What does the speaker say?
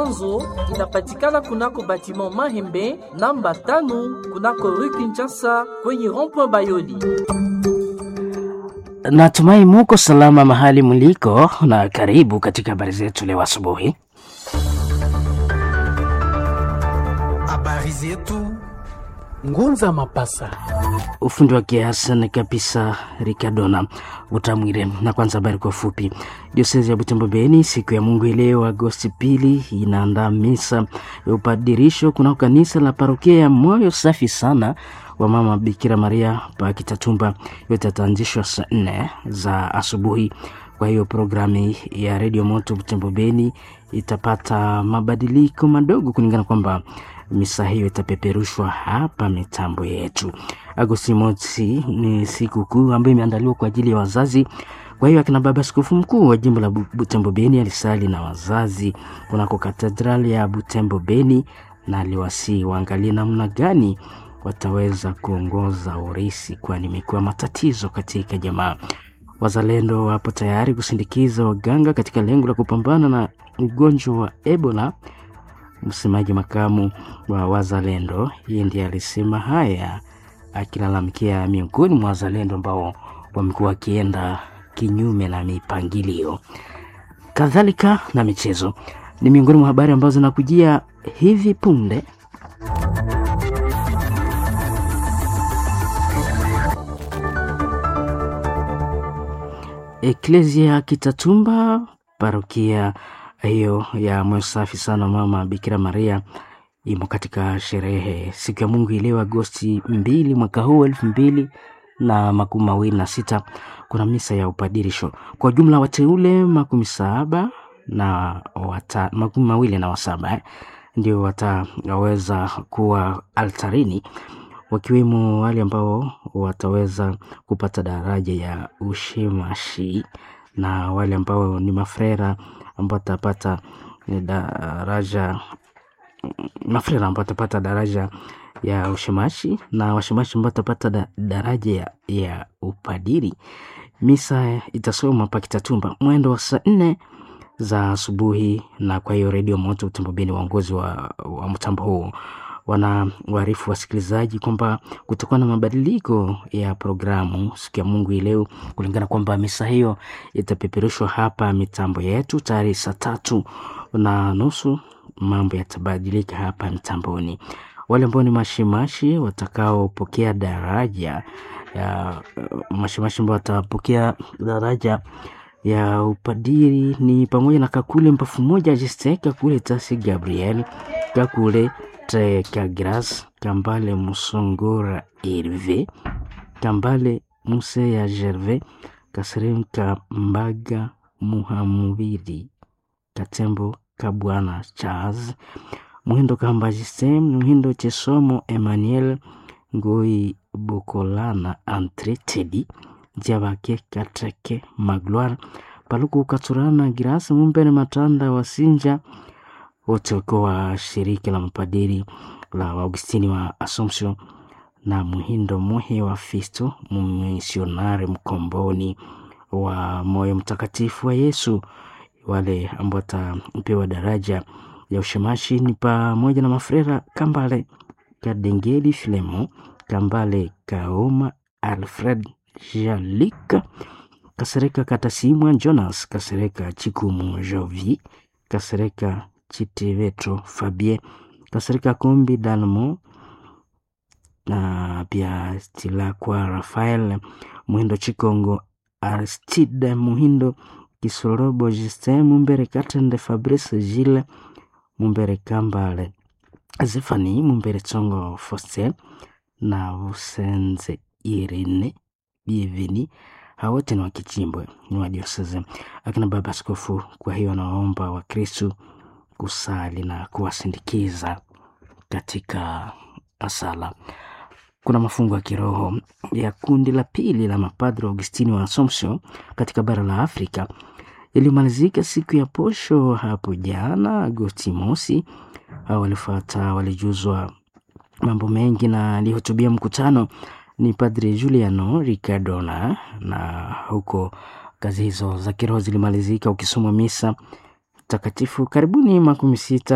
mwanzo inapatikana kunako batiment Mahembe namba tano kunako rue Kinshasa kwenye rond-point Bayoli. Natumai muko salama mahali mliko, na karibu katika habari zetu leo asubuhi. Habari zetu Ngunza Mapasa. Ufundi wa kiasan kabisa Rikadona Utamwire. Na kwanza habari kwa ufupi. Diosezi ya Butembo Beni siku ya Mungu leo Agosti pili inaandaa misa ya upadirisho kunako kanisa la parokia ya Moyo Safi Sana wa Mama Bikira Maria pa Kitatumba. Yote yataanzishwa saa nne za asubuhi. Kwa hiyo programu ya redio moto Butembo Beni itapata mabadiliko madogo kulingana kwamba misa hiyo itapeperushwa hapa mitambo yetu. Agosti mosi ni siku kuu ambayo imeandaliwa kwa ajili ya wazazi. Kwa hiyo akina baba askofu mkuu wa jimbo la Butembo Beni alisali na wazazi kunako katedrali ya Butembo Beni na aliwasii waangalie namna gani wataweza kuongoza urisi, kwani imekuwa matatizo katika jamaa. Wazalendo wapo tayari kusindikiza waganga katika lengo la kupambana na ugonjwa wa Ebola. Msemaji makamu wa wazalendo yeye ndiye alisema haya akilalamikia miongoni mwa wazalendo ambao wamekuwa wakienda kinyume na mipangilio. Kadhalika na michezo ni miongoni mwa habari ambazo zinakujia hivi punde. Eklesia Kitatumba, parokia hiyo ya moyo safi sana mama Bikira Maria imo katika sherehe siku ya Mungu ileo Agosti mbili mwaka huu elfu mbili na makumi mawili na sita. Kuna misa ya upadirisho kwa jumla wateule makumi saba na wata, makumi mawili na wasaba eh, ndio wataweza kuwa altarini wakiwemo wale ambao wataweza kupata daraja ya ushimashi na wale ambao ni mafrera ambao watapata daraja mafrera ambao watapata daraja ya ushimashi na washimashi ambao watapata da, daraja ya, ya upadiri. Misa itasoma pa Kitatumba mwendo wa saa nne za asubuhi, na kwa hiyo redio moto Butembo Beni, waongozi wa, wa mtambo huu wana waarifu wasikilizaji kwamba kutakuwa na mabadiliko ya programu siku ya Mungu ileo, kulingana kwamba misa hiyo itapeperushwa hapa mitambo yetu tayari saa tatu na nusu. Mambo yatabadilika hapa mitamboni. Wale ambao ni mashimashi watakaopokea daraja ya mashimashi ambao watapokea daraja ya upadiri ni pamoja na Kakule Mpafu moja Justin Kakule Tasi Gabriel Kakule Kagras Kambale Musongora Herve Kambale Muse ya Gerve Kaseremka Mbaga Muhamubiri Katembo Kabwana Charles Muhindo Kamba Justin Muhindo Chesomo Emmanuel Ngoi Bokolana Entre Tedi Jabake Katreke Magloire Paluku Katurana Girasa Mumbere Matanda Wasinja wote wakiwa wa shirika la mapadiri la Augustini wa Assumption na Muhindo Muhe wa Fisto mmisionari mkomboni wa moyo mtakatifu wa Yesu. Wale ambao watapewa daraja ya ushemashi ni pamoja na mafrera Kambale Kadengeli Filemo Kambale Kaoma Alfred Jalika Kasereka Katasimwa Jonas Kasereka Chikumu Jovi Kasereka Chitivetro Fabien Kasereka Kombi Dalmo na pia Tilakwa Rafael Muhindo Chikongo Aristide Muhindo Kisorobo Justin Mumbere Katende Fabrice Gile Mumbere Kambale Zefani Mumbere Tsongo Foster na Usenze Irene Bienveni hawote ni wakichimbwe ni wa dioseze akina baba askofu. Kwa hiyo anawaomba Wakristu kusali na kuwasindikiza katika sala. Kuna mafungo ya kiroho ya kundi la pili la mapadre Augustini wa Assumption katika bara la Afrika iliyomalizika siku ya posho hapo jana Agosti mosi. Hao walifuata walijuzwa mambo mengi na alihutubia mkutano ni Padre Juliano Ricardona, na huko kazi hizo za kiroho zilimalizika ukisoma misa takatifu karibuni makumi sita